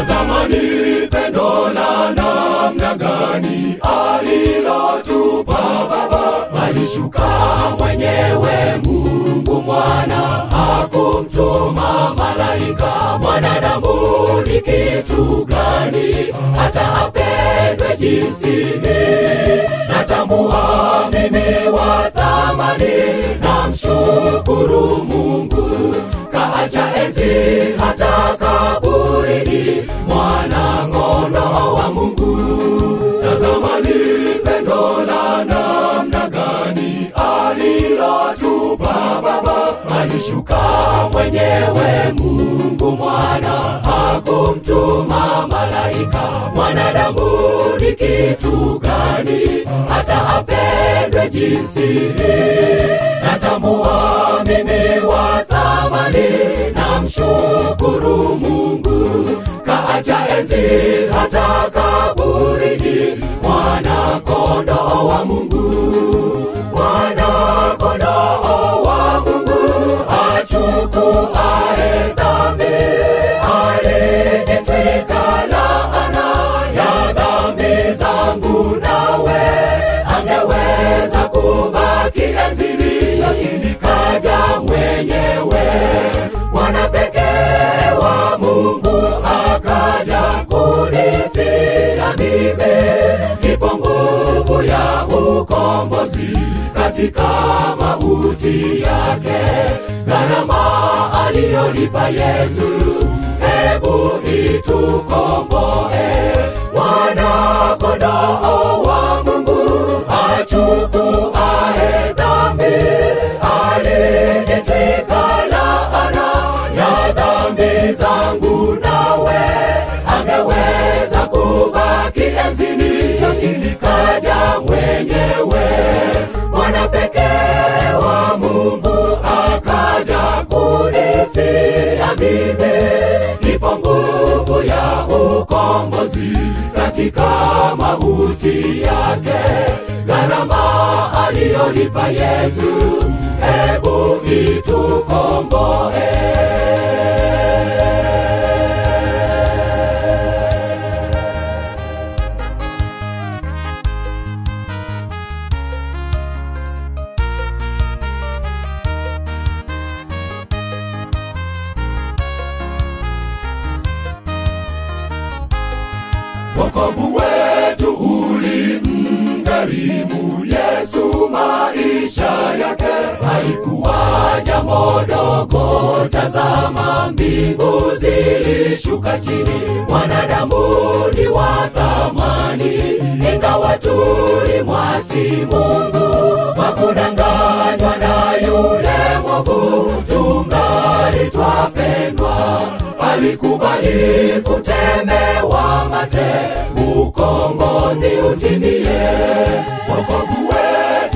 Tazama ni pendo la namna gani alilotupa Baba, alishuka mwenyewe Mungu mwana, hakumtuma malaika. Mwanadamu ni kitu gani hata apendwe jinsi hii? Natambua mimi wa thamani, namshukuru Mungu kaacha enzi hata kaburini, mwana kondoo wa Mungu. Tazama ni pendo la namna gani alilotupa Baba, alishuka mwenyewe Mungu mwana, hakumtuma malaika. Mwanadamu ni kitu gani hata apendwe jinsi hii? Natambua mimi wa thamani, namshukuru Mungu kaacha enzi hata kaburini, mwana kondoo wa Mungu, mwana kondoo wa Mungu achukuae dhambi, alijitwika laana ya dhambi zangu, nawe angeweza kubaki enzini, lakini kaja mwenyewe mwana pekee wa Mungu akaja kunifia mimi. Ipo nguvu ya ukombozi katika mauti yake, gharama aliyolipa Yesu, hebu itukomboe. Mwana kondoo wa Mungu achukuae dhambi, alijitwika laana ya dhambi zangu, nawe angeweza kubaki enzini, lakini kaja mwenyewe mwana pekee wa Mungu akaja kunifia mimi. Ipo nguvu ya ukombozi katika mauti yake, gharama aliyolipa Yesu, hebu itukomboe. wokovu wetu ulimgharimu Yesu maisha yake, haikuwa jambo dogo. Tazama, mbingu zilishuka chini, mwanadamu ni wa thamani, ingawa tulimwasi Mungu kwa kudanganywa na yule mwovu, tungali twapendwa alikubali kutemewa mate, ukombozi utimie. Wokovu wetu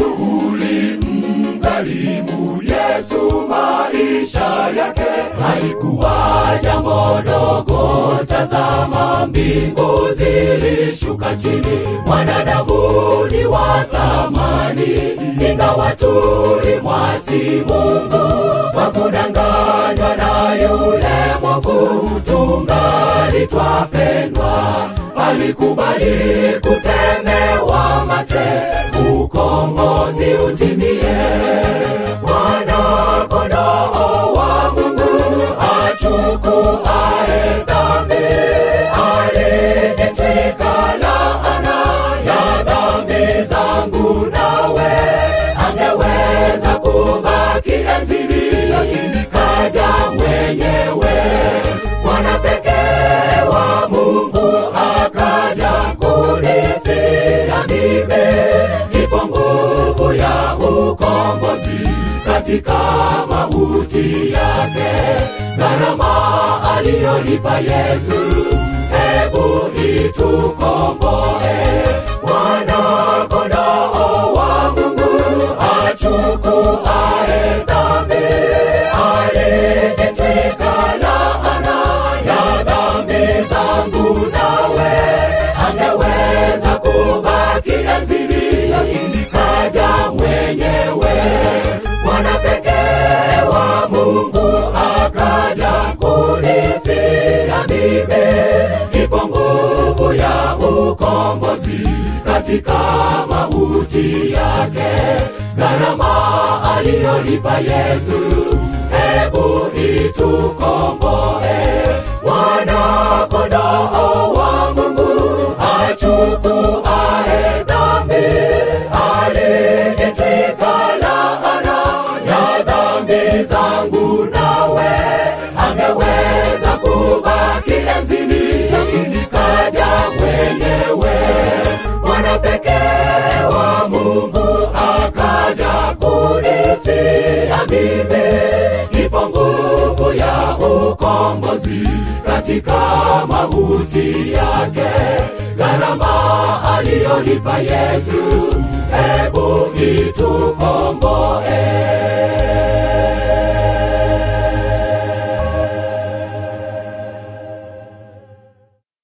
ulimgharimu Yesu maisha yake, haikuwa jambo dogo. Tazama, mbingu zilishuka chini, mwanadamu ni wa thamani, ingawa tulimwasi Mungu kwa kudanganywa na yule mwovu, tungali twapendwa. Alikubali kutemewa mate, ukombozi utimie. Mwana kondoo wa Mungu achukuae dhambi, alijitwika laana ya dhambi zangu, nawe angeweza kubaki enzini, lakini kaja mwenyewe mwana pekee wa Mungu akaja kunifia mimi. Ipo nguvu ya ukombozi katika mauti yake, gharama aliyolipa Yesu, hebu itukomboe. Mwana kondoo wa Mungu achukuae dhambi, alijitwika laana ya dhambi zangu, nawe angeweza kubaki enzini, lakini kaja mwenyewe mwana pekee wa Mungu akaja kunifia mimi. katika mauti yake, gharama aliyolipa Yesu, hebu itukomboe. Mwana kondoo wa Mungu achukuae dhambi, alijitwika laana ya dhambi zangu, nawe angeweza kubaki enzini, lakini kaja mwenyewe, mwana pekee wa Mungu akaja kunifia mimi. Ipo nguvu ya ukombozi katika mauti yake, gharama aliyolipa Yesu, hebu itukomboe.